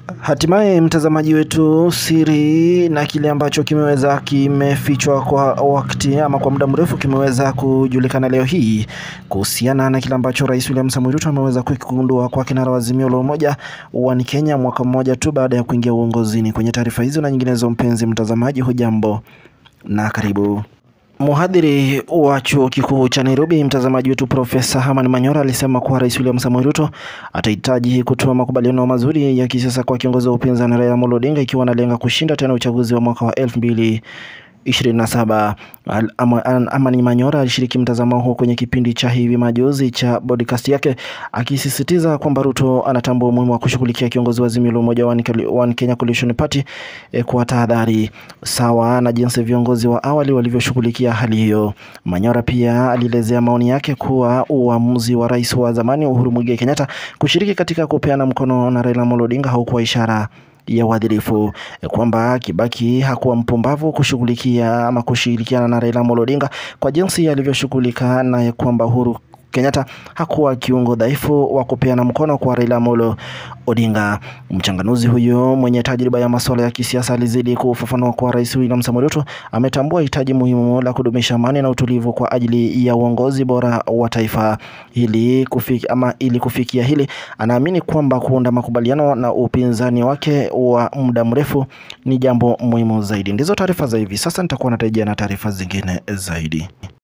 Hatimaye mtazamaji wetu, siri na kile ambacho kimeweza kimefichwa kwa wakati ama kwa muda mrefu kimeweza kujulikana leo hii kuhusiana na kile ambacho Rais William Samoei Ruto ameweza kukigundua kwa kinara wa Azimio la Umoja wa Kenya mwaka mmoja tu baada ya kuingia uongozini. Kwenye taarifa hizo na nyinginezo, mpenzi mtazamaji, hujambo na karibu. Mhadhiri wa chuo kikuu cha Nairobi, mtazamaji wetu, Profesa Herman Manyora alisema kuwa Rais William Samoei Ruto atahitaji kutoa makubaliano mazuri ya kisiasa kwa kiongozi wa upinzani Raila Amolo Odinga ikiwa analenga kushinda tena uchaguzi wa mwaka wa elfu mbili 27. Amani Manyora alishiriki mtazamo huo kwenye kipindi cha hivi majuzi cha podcast yake akisisitiza kwamba Ruto anatambua umuhimu wa kushughulikia kiongozi wa Azimio la Umoja wa Kenya Coalition Party eh, kwa tahadhari sawa na jinsi viongozi wa awali walivyoshughulikia hali hiyo. Manyora pia alielezea maoni yake kuwa uamuzi wa rais wa zamani Uhuru Muigai Kenyatta kushiriki katika kupeana mkono na Raila Amolo Odinga haukuwa ishara ya uadilifu, kwamba Kibaki hakuwa mpumbavu kushughulikia ama kushirikiana na Raila Amolo Odinga kwa jinsi alivyoshughulika na kwamba Uhuru Kenyatta hakuwa kiungo dhaifu wa kupeana mkono kwa Raila Amolo Odinga. Mchanganuzi huyo mwenye tajriba ya masuala ya kisiasa alizidi kufafanua kwa Rais William Samoei Ruto ametambua hitaji muhimu la kudumisha amani na utulivu kwa ajili ya uongozi bora wa taifa. Ili kufikia, ama ili kufikia hili, anaamini kwamba kuunda makubaliano na upinzani wake wa muda mrefu ni jambo muhimu zaidi. Ndizo taarifa za hivi sasa, nitakuwa natarejea na taarifa zingine zaidi.